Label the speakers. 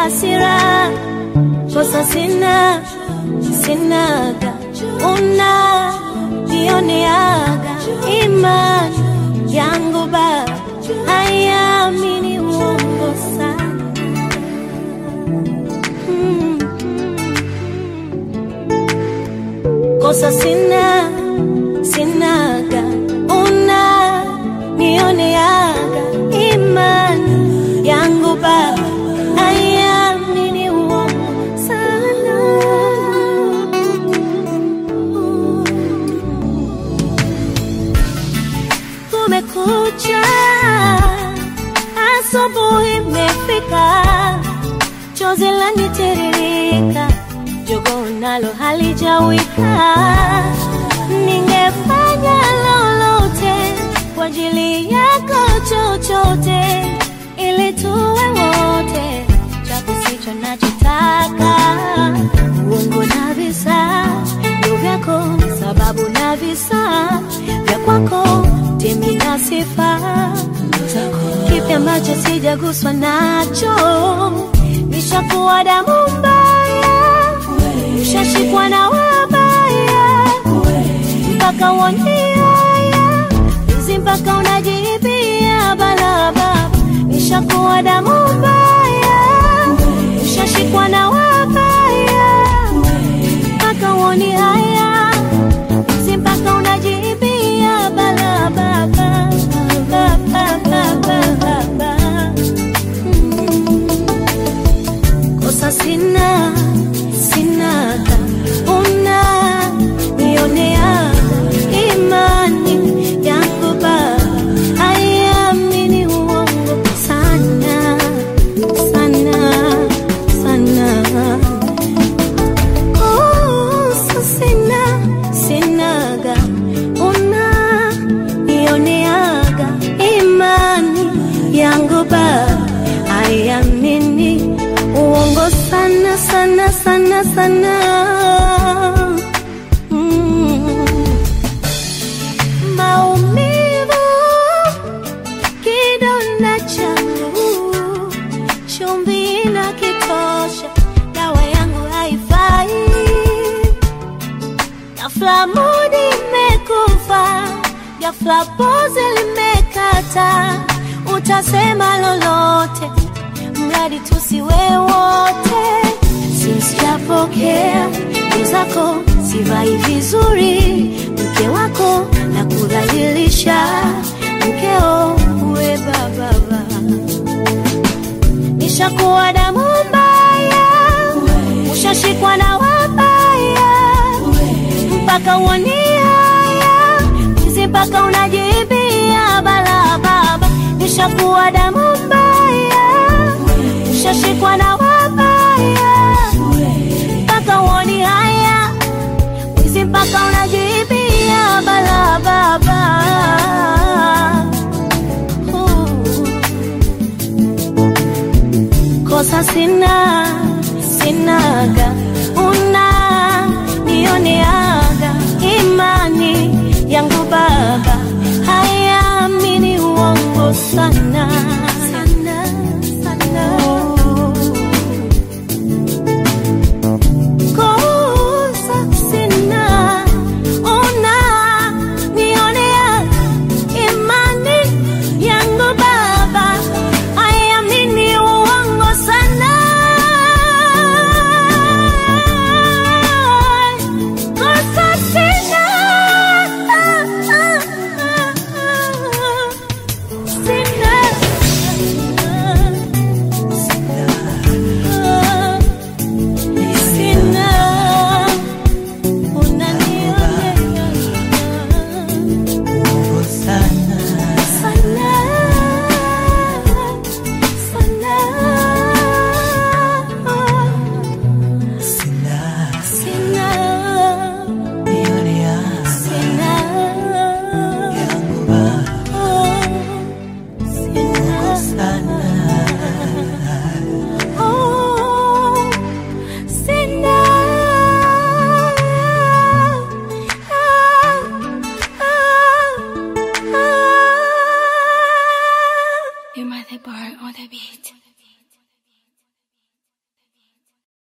Speaker 1: hasira, kosa sina, sinaga, una nioneaga, imani yangu baba haiamini uongo sana. Mm. Kosa sina, sinaga, una nioneaga, imani yangu baba haiamini uongo sana. Kumekucha, asubuhi imefika, chozi lanitiririka, jogo nalo halijawika. Ningefanya lolote kwa ajili yako, chochote ili tuwe wote, japo sicho nachotaka. Uongo na visa ndo vyako, sababu na visa vya kwako, temi na sifa kipi ambacho sijaguswa nacho, nishakuwa damu mbaya, ushashikwa na wabaya, mpaka uoniaya hizi, mpaka unajibia balaba, nishakuwa damu mbaya, ushashikwa na wabaya, mpaka uoni haya hizi, mpaka unajibia balaba kosa sina sinaga una nioneaga imani yangu baba haiamini uongo sana sana sana kosa sina sinaga una nioneaga imani yangu baba haiamini uongo sana sana sana sana mm. maumivu kidonda changu chumvi na kitosha dawa yangu haifai ghafla mudi imekufa ghafla pozi limekata utasema lolote mradi tusiwe wote sisijapokea zako sivai vizuri mke wako na kudhalilisha mkeo uwe bababa nishakuwa damu mbaya ushashikwa na wabaya mpaka uoni haya hizi mpaka unajibia balababa nishakuwa damu mbaya ushashikwa na wabaya mpaka uoni haya hizi mpaka unajibia balababa kosa sina sinaga una nioneaga imani yangu baba haiamini uongo sana sana sana kosa sina una nioneaga imani yangu baba haiamini uongo sana kosa sina sina sina unanionea
Speaker 2: Uongo sana
Speaker 1: sana sana
Speaker 2: sina
Speaker 1: sina
Speaker 2: nionia
Speaker 1: sina
Speaker 2: yangu baba
Speaker 1: sina
Speaker 2: sana
Speaker 1: oh sina You're my the bar on the beat.